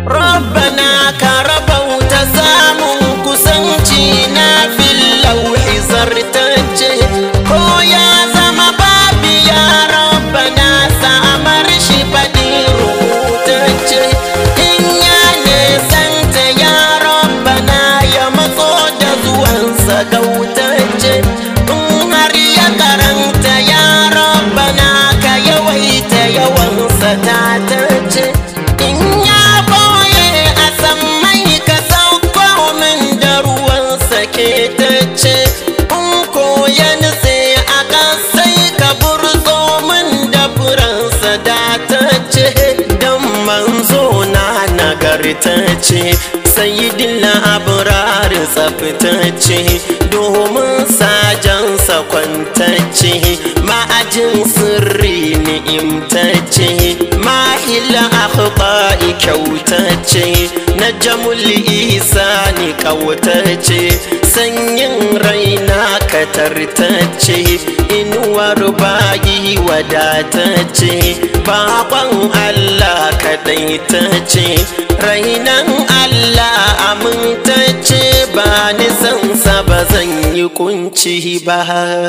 rabbana ka rabauta samun kusanci na fil lauhi zartacce ko ya zama babi ya rabbana samar shi faɗi rubutacce in ya nesanta ya rabbana ya matso da zuwansa gautacce in har ya karanta ya rabbana ka yawaita yawansa tatacce in ya boye a sammai ka sauko min da ruwansa ketacce in ko ya nutse a ƙasai ka burzo min da furansa datacce don manzo na nagartacce sayidin abrar tsaftace domin sajansa kwantacce ma'ajin sirri ni'imtacce mahila akhba'i kyautacce na jamul isa ni kautacce sanyin raina katartacce inuwar bayi wadatacce bakon allah kaɗaitacce rainan allah amintacce ba nisansa ba zan yi kunci ba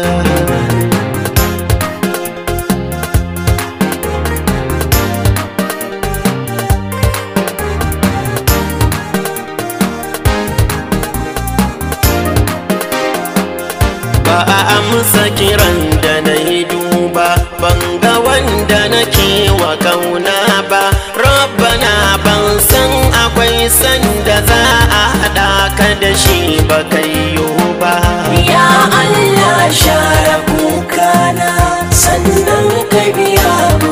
ba a amsa kiran da na yi duba ban ga wanda nake wa kauna ba rabbana ban san akwai sanda za a haɗa ka da shi ba kayyo ba Ya Allah share kukana sannan ka biya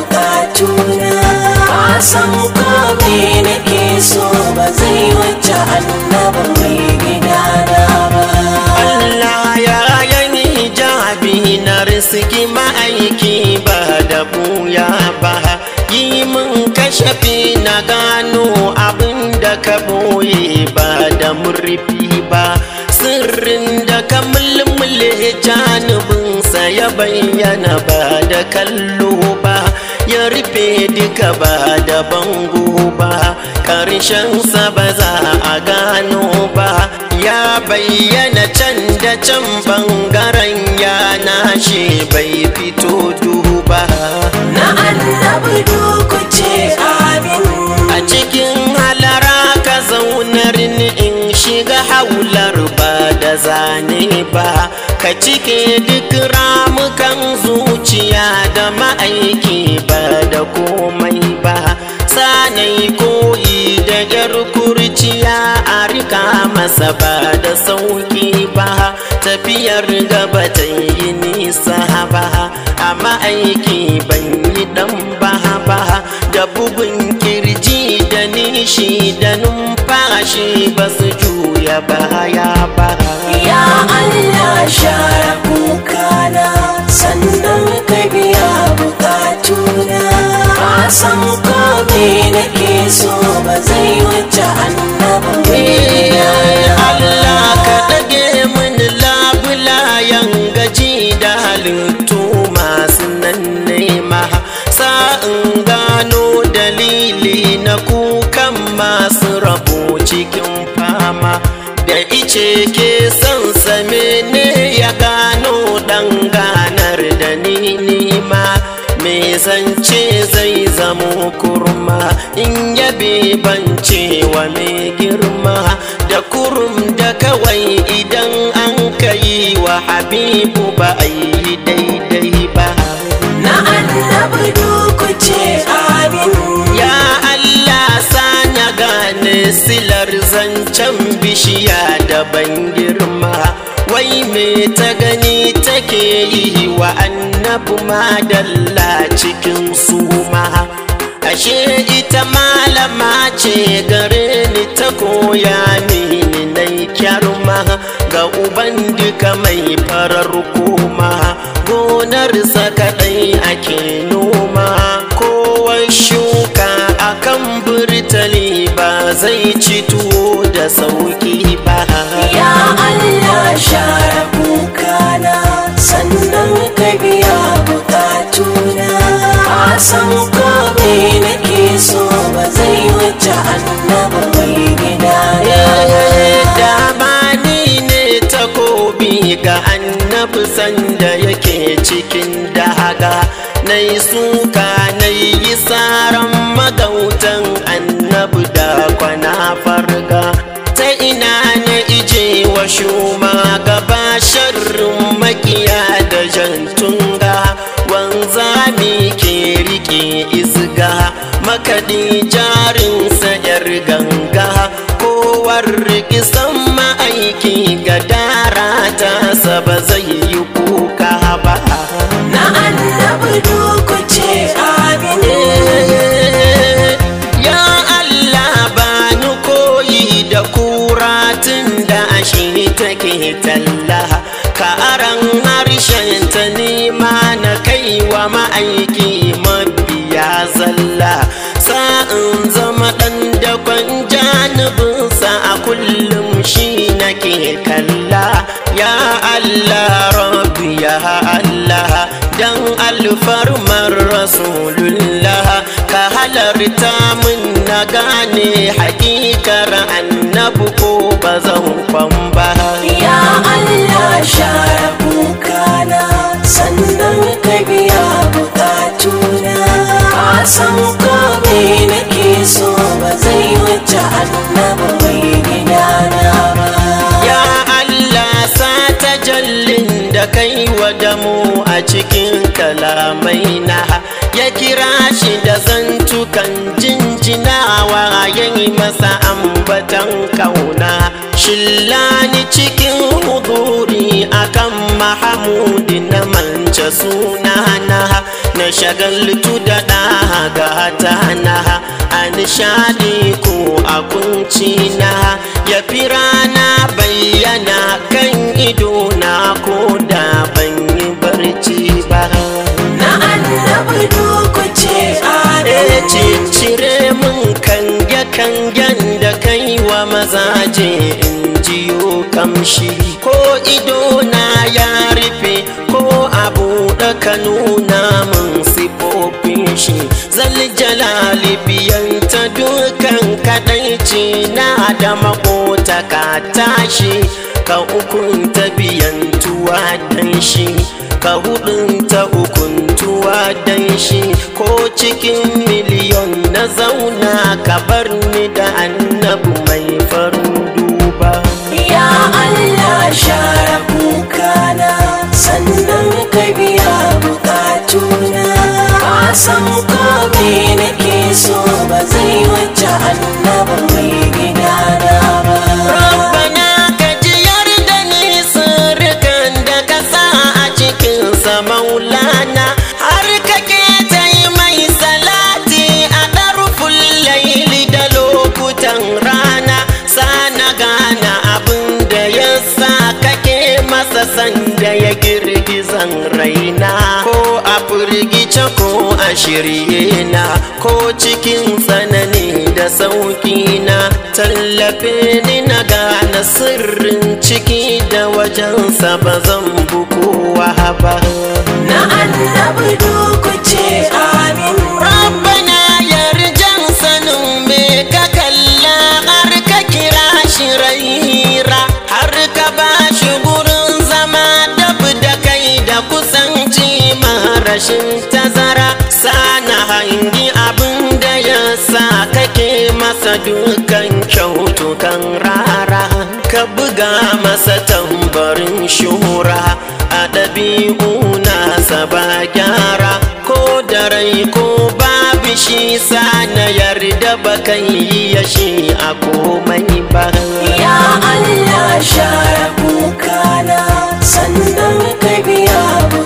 bukatuna Ka san ko me nake so ba zai wuce annaba mai gidana ba Allah ya yani hijabi na risiki ma'aiki ba da buya ba yi min kashafi na gano abin da ka boye ba da murfi ba sirrin da ka mulmule janibinsa ya bayyana ba da kallo ba ya rufe duka ba da bango ba ƙarshensa ba za a gano ba ya bayyana can da can bangaren yana shi bai fito duba Na annabi duku ce amin a cikin halara ka zaunar ni in shiga haular ba da zane ba ka cike duk ramukan zuciya da ma'aiki ba da komai ba sanai koyi da yar kurciya a rika masa ba da sauki ba tafiyar gaba ta yi nisa ba a ma'aiki ban yi dan ba ba da bugun kirji da nishi da numfashi ba su juya baya ba Ya Allah share kukana sannan ka biya bukatuna Ka san ko me nake so ba zai wuce annaba mai gidana ba Allah ka ɗage mini labulayen gaji da halittu masu nan nema sa'in gano dalili na kukan masu rabo cikin fama da ice ke son same ne ya gano ɗan ganar da ni nima me zance zai zamo kurma in yabe bance wa mai girma da kurum da kawai idan an kayi wa habibu ba a yi daidai ba Na annabi duku ce amin ya Allah sanya gane silar zancen bishiya da ban girma wai me ta gani take yi wa annabi madalla cikin suma ashe ita malama ce gare ni ta koya mini nai kyarma ga uban duka mai farar koma gonarsa kaɗai ake noma kowa shuka akan burtali ba zai ci tuwo da sauki ba Ya Allah share kukana sannan ka biya bukatuna Ka san ko me nake so ba zai wuce annaba cikin daga na yi suka na yi saran magautan annabi da kwana farga ta ina na ije wa shuma gaba sharrin makiya da jantunga wanzami ke rike isga makaɗi jarinsa yar ganga kowar rikisan ma'aiki ga dara ta saba zai yi kuka ba na annabi duku ce amin ya Allah ba ni koyi da kura tun da shi take talla ka aran harshen ta nema na kai wa ma'aiki mabiya zalla sa'in zama ɗan dakon janibinsa a kullum shi nake kalla ya Allah rabbi ya Allah dan alfarmar rasulullah ka halarta min na gane hakikar annabi ko ba zan kwan ba ya Allah share kukana sannan ka biya bukatuna ka san kome nake so ba zai wuce annabi mai gidana ba Ya Allah sa ta jallin da kai wa damu a cikin kalamai na ya kira shi da zantukan jinjinawa ya yi masa ambatan kauna shillani cikin huduri akan mahamudi na mance sunana na shagaltu da ɗaga ta na a nishadi ko a kunci na ya fi rana bayyana kan ido na ko da ban yi barci ba na annabi duku ce e amin cire min kange kangen da kai wa mazaje in jiyo kamshi ko ido na ya rufe ko abu da ka nuna min sifofin shi zal jalali biyanta dukan kadaici na da makota ka tashi ka ukunta biyantuwa dan shi ka hudunta ukuntuwa dan shi ko cikin miliyon na zauna ka bar ni da annabu mai farin duba ya Allah share kukana sannan ka biya bukatuna ka san kome nake so ba zai wuce annabi mai gidana ba Rabbana ka jiyar da ni sirrikan da ka sa a cikinsa maulana har kake ta yi mai salati a ɗarfin laili da lokutan rana sana gana abin da ya sa kake masa sanda ya girgizan raina ko a firgice ko a shirye na ko cikin tsanani da sauki na tallafe ni na gane sirrin ciki da wajensa ba zan bukowa ba na annabi duku ce amin Rabbana yarjan sanin me ka kalla har ka kira shi raira har ka ba shi gurin zama dab da kai da kusanci rashin tazara sana hangi abin da ya sa kake masa dukan kyautukan rara ka buga masa tambarin shura a ɗabi'u nasa ba gyara ko da rai ko babu shi sa na yarda ba kan yi ya shi a komai ba Ya Allah share kukana sannan ka biya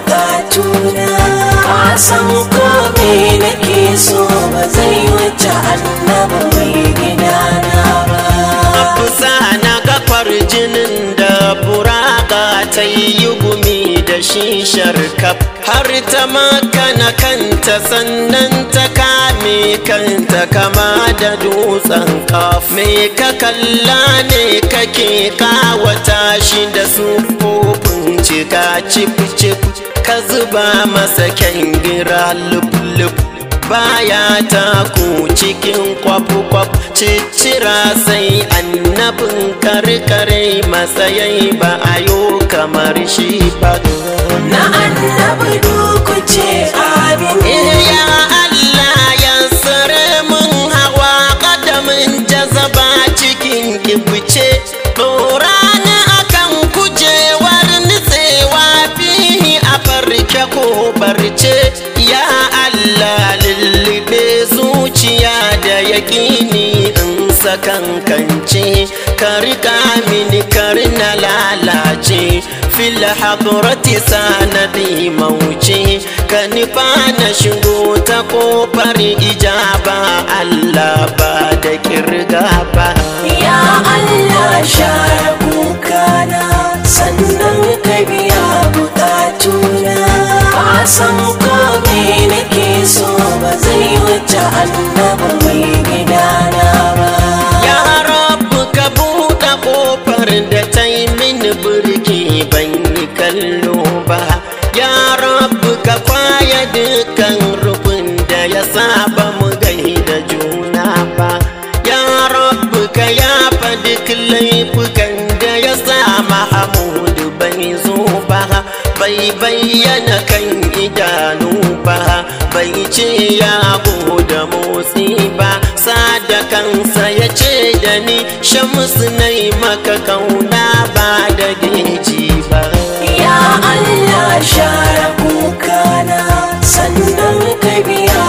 bukatuna ka san kome nake so ba zai wuce annabi mai gidana ba Afusa na kafar jinin da buraka ta yi gumi da shi sharkaf har ta makana kanta sannan ta kame kanta kama da dutsen kaf me ka kalla ne kake kawata shi da sufofin cika cif cif ka zuba masa kyangira luf luf baya taku cikin kwaf-kwaf ciccira sai annabin karkare matsayai ba a yo kamar shi ba na annabi duku ce amin ya Allah ya sare mun hawa kadamin jazaba cikin kibuce Dora ni akan kujewar nitsewa fihi a farke ko barce ya Allah lullube zuciya da yaƙini in sakankance ka riƙa mini kar na lalace fil hadrati sanadi mauce ka nufa na shigo ta kofar ijaba Allah ba da kirga ba ya Allah share kukana sannan ka biya bukatuna ba san ko me nake so ba zai wuce annabi mai gidana ba ya rabu ka buɗe kofar da ta yi mini birki ban yi kallo ba ya rabu ka kwaya dukkan rufin da ya saba mu gaida juna ba ya rabu ka yafa duk laifukan da ya sa mahamudu bai zo ba bai bayyana kan idanu ba bai ce ya da motsi ba sada kansa ya ce da ni shamsu nai maka kauna ba da geji ba ya Allah share kukana sannan ka biya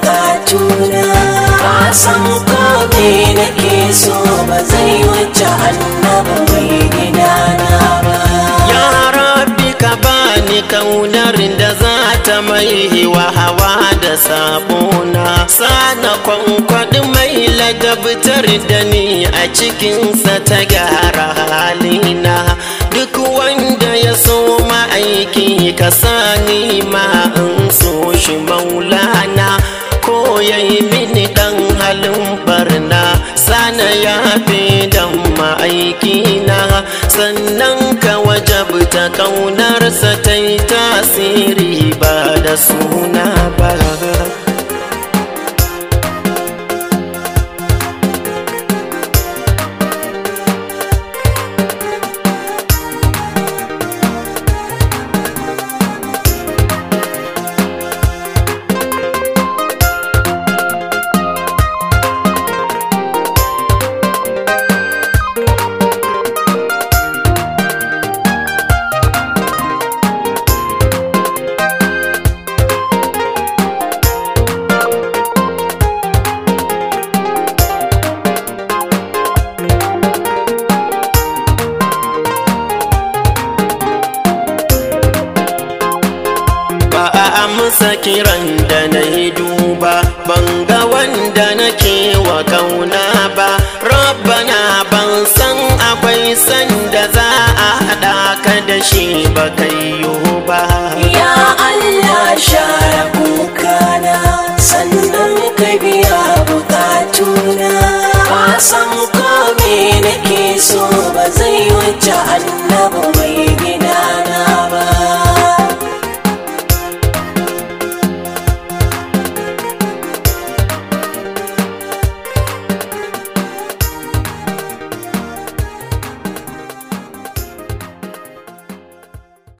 bukatuna ba san ko me nake so ba zai wuce annabi mai gidana ba ya rabbi ka bani kaunar da za ta mai wa hawa da sabona sana kwankwaɗi mai ladabtar da ni a cikinsa ta gyara halina duk wanda ya so ma'aiki ka sani ma in so shi maulana ko ya yi mini ɗan halin barna sana ya fi dan ma'aikina sannan ka wajabta kaunarsa ta yi tasiri ba da suna ba ba a amsa kiran da na yi duba ban ga wanda nake wa kauna ba rabbana ban san akwai sanda za a haɗa ka da shi ba kai ba ya Allah share kukana sannan ka biya bukatuna ba san ko me nake so ba zai wuce annabi